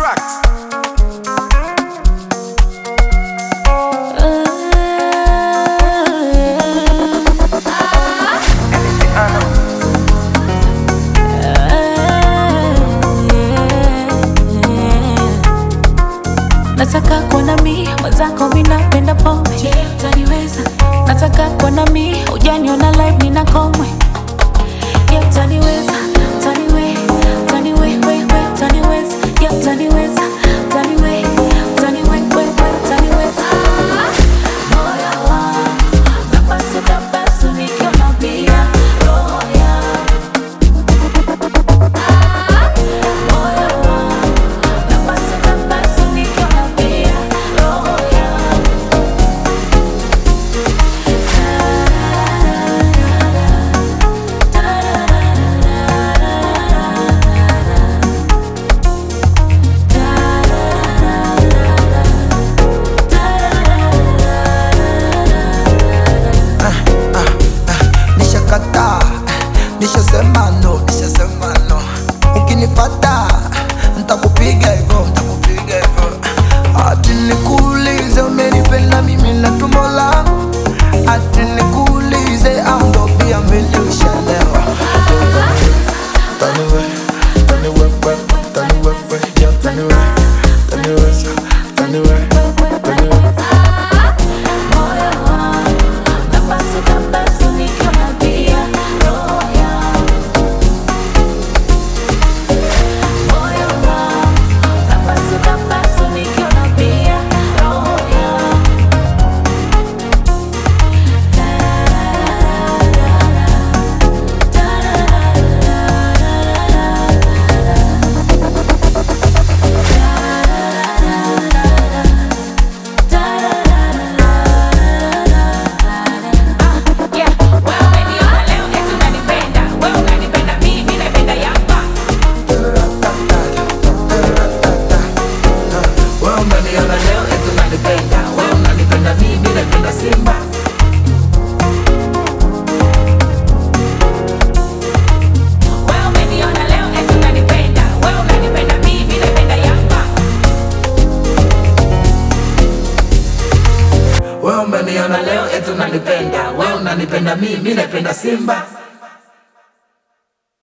tracks. Nataka kuwa na mi mwenzako, mi napenda pombe. Je, utaniweza? Nataka kuwa na mi ujaniona live nina komwe. Je, utaniweza? Utaniwe, utaniwe, we, we, utaniweza? Je, utaniweza? Utaniwe, utaniwe, we, we, utaniweza? Moyo wangu napasuka pasu nikiona pia roho yangu. Moyo wangu napasuka pasu nikiona pia roho yangu. nishakataa nishasema no nishasema no ukinipata ntakupiga hivyo ntakupiga hivyo ati nikuulize umenipenda mimi na tumbo langu ati nikuulize au ndo pia mimi ushalewa Taniwe, taniwe, we, taniwe, we, yeah, taniwe, taniwe, taniwe, taniwe. Moyo wangu napasuka pasu nikiona pia roho yangu. Moyo wangu napasuka pasu nikiona pia roho yangu. Yeah, wewe umeniona leo eti unanipenda. Wewe unanipenda mimi, napenda Yanga. Wewe umeniona leo eti unanipenda, wewe unanipenda mimi napenda Simba. Wewe umeniona leo eti unanipenda. Wewe unanipenda mimi, napenda Yanga. Wewe umeniona leo eti unanipenda, wewe unanipenda mimi napenda Simba.